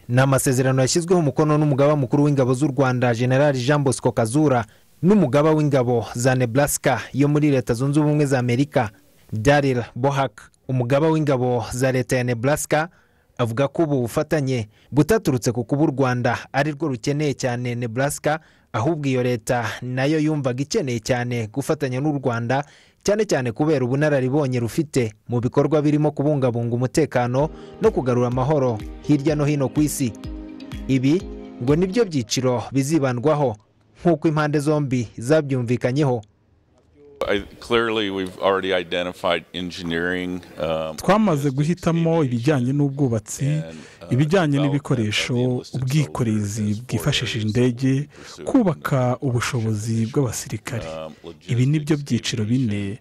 ni amasezerano yashyizweho umukono n'umugaba mukuru w'ingabo z'u rwanda generali jean bosco kazura n'umugaba w'ingabo za nebraska yo muri leta zunze ubumwe za amerika daryl bohak umugaba w'ingabo za leta ya nebraska avuga ko ubu bufatanye butaturutse ku kuba u rwanda ari rwo rukeneye cyane nebraska ahubwo iyo leta nayo yumvaga ikeneye cyane gufatanya n'u rwanda cyane cyane kubera ubunararibonye rufite mu bikorwa birimo kubungabunga umutekano no kugarura amahoro hirya no hino ku isi ibi ngo nibyo byiciro bizibandwaho nk'uko impande zombi zabyumvikanyeho I- Clearly, we've already identified engineering. um, twamaze guhitamo ibijyanye n'ubwubatsi ibijyanye n'ibikoresho ubwikorezi bwifashishije indege kubaka ubushobozi bw'abasirikare ibi ni byo byiciro bine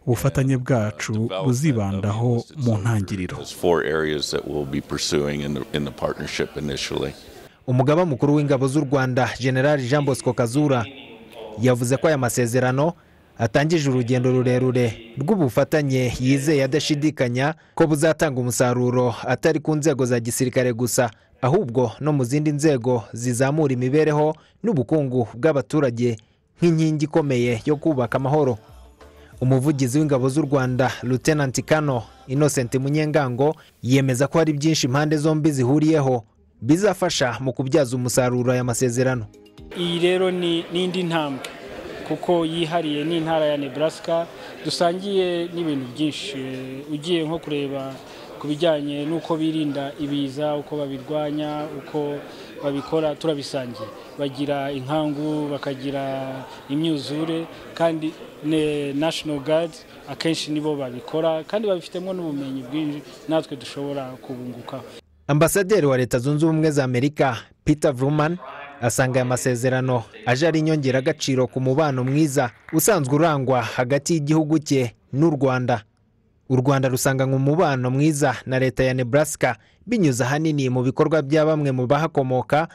ubufatanye bwacu buzibandaho mu ntangiriro Those four areas that we'll be pursuing in the, in the partnership initially. umugaba mukuru w'ingabo z'u rwanda generali jean bosco kazura yavuze ko aya masezerano atangije urugendo rurerure rw'ubufatanye yizeye adashidikanya ko buzatanga umusaruro atari ku nzego za gisirikare gusa ahubwo no mu zindi nzego zizamura imibereho n'ubukungu bw'abaturage nk'inkingi ikomeye yo kubaka amahoro umuvugizi w'ingabo z'u rwanda lutenanti kano innocent munyengango yemeza ko hari byinshi impande zombi zihuriyeho bizafasha mu kubyaza umusaruro aya masezerano iyi rero ni n'indi ntambwe kuko yihariye n'intara ya nebraska dusangiye n'ibintu byinshi Eh, ugiye nko kureba ku bijyanye n'uko birinda ibiza uko babirwanya uko babikora turabisangiye bagira inkangu bakagira imyuzure kandi ne- national guard akenshi nibo babikora kandi babifitemo n'ubumenyi bwinshi natwe dushobora kubungukaho ambasaderi wa leta zunze ubumwe za amerika peter vruman asanga aya masezerano aje ari inyongeragaciro ku mubano mwiza usanzwe urangwa hagati y'igihugu cye n'u rwanda u rwanda rusanganywe umubano mwiza na leta ya nebraska binyuze ahanini mu bikorwa bya bamwe mu bahakomoka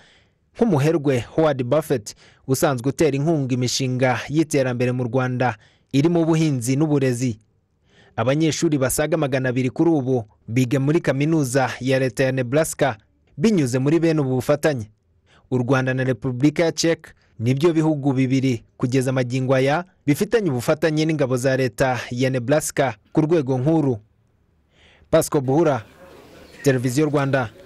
nk'umuherwe howard buffett usanzwe utera inkunga imishinga y'iterambere mu rwanda irimo ubuhinzi n'uburezi abanyeshuri basaga magana abiri kuri ubu biga muri kaminuza ya leta ya nebraska binyuze muri bene ubu bufatanye u rwanda na repubulika ya czech nibyo bihugu bibiri kugeza amagingo aya bifitanye ubufatanye n'ingabo za leta ya nebraska ku rwego nkuru pasco buhura televiziyo rwanda